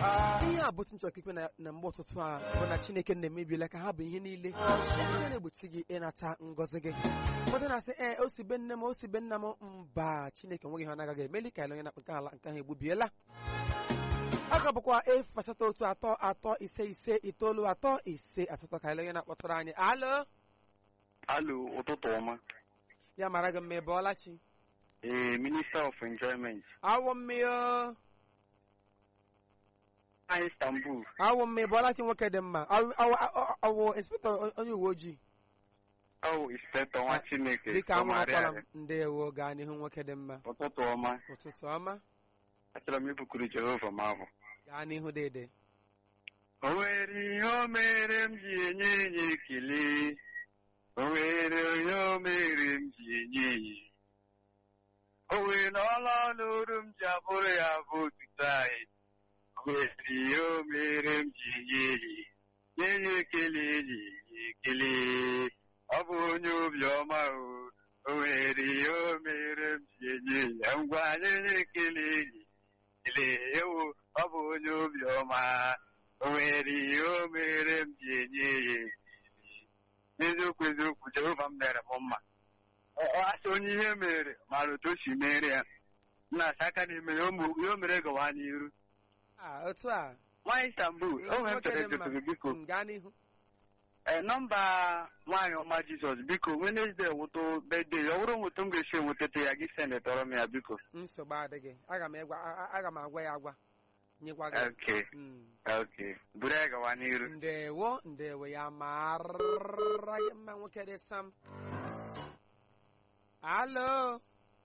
ihe a bụ otu nchọrọ ikpe na na mgbe ụtụtụ a bụ na chineke na-emebiela ka ha bụ ihe niile ihe na-egbochi gị ịnata ngọzi gị ụfọdụ na-asị ee o si be nne m o si be nna m mba chineke nweghị ihe ọ na-agaghị emeli ka ele onye na-akpụ nke ala nke ahụ egbubiela a ga bụkwa efu asatọ otu atọ atọ ise ise itoolu atọ ise asatọ ka ele onye na-akpọtụrụ anyị alo Alo, ụtụtụ ọma. ya mara gị mma ị bọọla chi Ee, Minister of Enjoyment. awọ mmiri Na Istanbul. awọ mmiri bọọla chi nwoke dị mma Awụ- awụ- awụ- awụ inspektọ onye uwe ojii Ọ Inspector nwa Chineke. dịka anwụrụkwala m Tọmarịarị. ndewo gaa n'ihu nwoke dị mma Ụtụtụ ọma. ụtụtụ ọma Achọrọ m ibukuru Jehova m abụ. gaa n'ihu dede O nwere ihe o mere m ji enye enye ekele. O nwere ihe o mere m ji enye enye. O nwere ọla ọnụrụ m ji abụrụ ya bụ otuto anyị. O nwere ihe o mere m ji enye enye. Nye enye ekele enye enye ekele. Ọ bụ onye obiọma o. O nwere ihe o mere m ji enye enye. Ngwa nye enye ekele enye ekele. Ewo, ọ bụ onye obiọma. O nwere ihe o mere m ji enye ya ekele. n'eziokwu eziokwu Jehova m mere m mma Ọ- ọ asị onye ihe mere mara otu o si mere ya nna asị aka n'ime ya o mu- ihe o mere gawa n'iru a otu a nwaanyị Istanbul o nwere nwoke dị mfere mma jụtụrụ biko Mm, gaa n'ihu ee nọmba nwaanyị ọma Jizọs biko Wenesde nwụtụ bede ya ọ bụrụ nwụtụ m ga-esi enwetete ya gị sendetọrọ m ya biko nsogbu adịghị aga m egwa a- a- aga m agwa ya agwa nyekwa gị oke Mm. oke buru ya gawa n'iru ndewo ndewo ya mara gị mma nwoke dị sam alo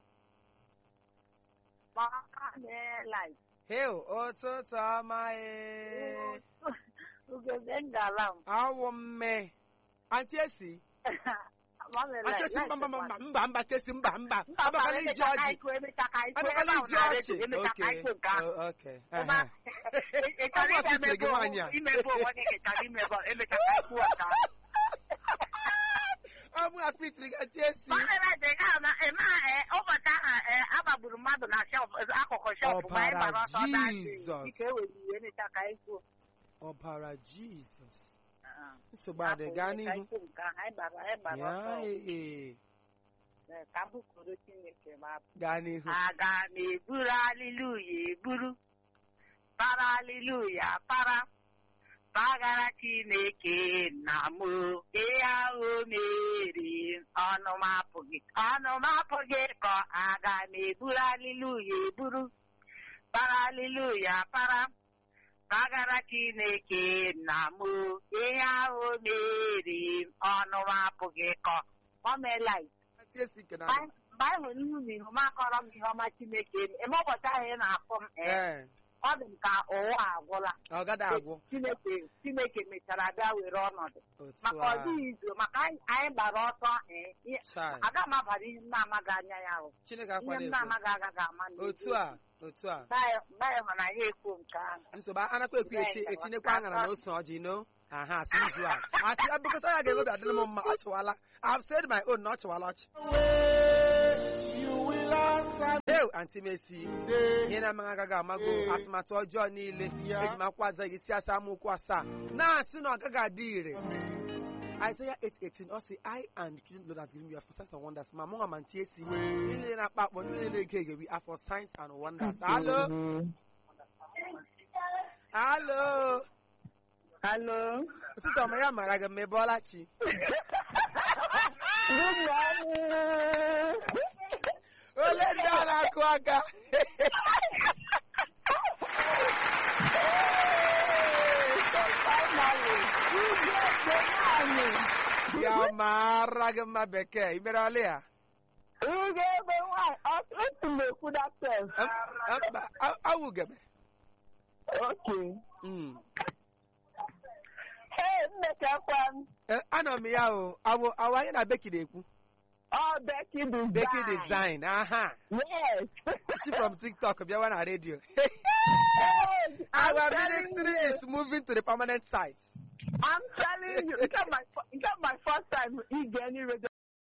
heo ụtụtụ ọma ee Ugebe ngala m. awụ mme anti esi anti esi mba mba mba mba mba tesi mba mba abakala iji ọjị abakala iji ọchị oke o- oke ehe. Ọ bụ ọfịs gị nwaanyị a. ọ bụ afitri gị anti esi ụbọchị ahụ agbagburu mmadụ na shelf akụkụ shelf mgbe anyị gbara ọsọ Ọbara dansị Jizọs. ike ewere iwe emecha ka anyị kwuo ọbara jizọs nsogbu adị gaa n'ihu anyị gbara anyị gbara ya ọsọ ee ee, ka m bụkoro Chineke ma gaa n'ihu aga m eburu aliluya eburu para aliluya para pagara chineke nna m ihe ahụ o mere ọnụ m apụghị ọnụ m apụghị kọ aga m eburu aliluya eburu para aliluya para pagara chineke nna m ihe ahụ o mere ọnụ m apụghị kọ o meela anti esi nke na mgbe anyị hụrụ ihu na ihu m akọrọ m ihe ọma chineke eme eme ụbọchị ahụ ị na-afụ m ee, ee ọ dị m ka ụwa agwụla ọ gada agwụ chineke chineke mechara bịa were ọnọdụ otu maka ọ a dịghị izu maka anyị anyị gbara ọsọ ee, ihe- chai aga m abara ihe m na-amaghị anya ya ahụ chineke ihe akwana m ekwe na-amaghị agaghị ama n'ezie. otu a otu a mgbe anyị mgbe anyị hụrụ na ya ekwu nke ahụ nsogbu anakwa ekwu eti etinyekwa aṅara na ose ọjị no aha asị izu a asị abụkọta ya ga-egobi adịrị m mma ọ chịwala I've said my own na ọ chịwala ọchị Ew, Aunty Mercy, ihe na-amaghị agaghị amago atụmatụ ọjọọ niile eji m akwụkwọ aza gị si asa amaokwu asaa na-asị na ọ gaghị adị ire Isaiah 8:18 ọ sị I and the children of the Lord has given you a for signs and wonders ma mụnwa ma nti esi ndị niile na-akpa akpọ ndị niile na-ege egewi afọ signs and wonders alo alo Hello. ụtụtụ ọma ya mara gị mma ebe ọlachi Good morning. ole ndị a na-akụ aka ya mara gị mma bekee imere ọlị ya Ugebe nwanyị, otu na-ekwu that sense. mba awụgebe Okay. Mm. Hey, mmechakwa m. Eh, anọ m ya o awụ awụ anyị na beki na-ekwu Oh, Becky Design. beki design aha Yes. she from tiktok bịawa na redio Yes, I'm our telling ministry you. is moving to the permanent site I'm telling you. It's not my, fir- it's not my first time ige any radio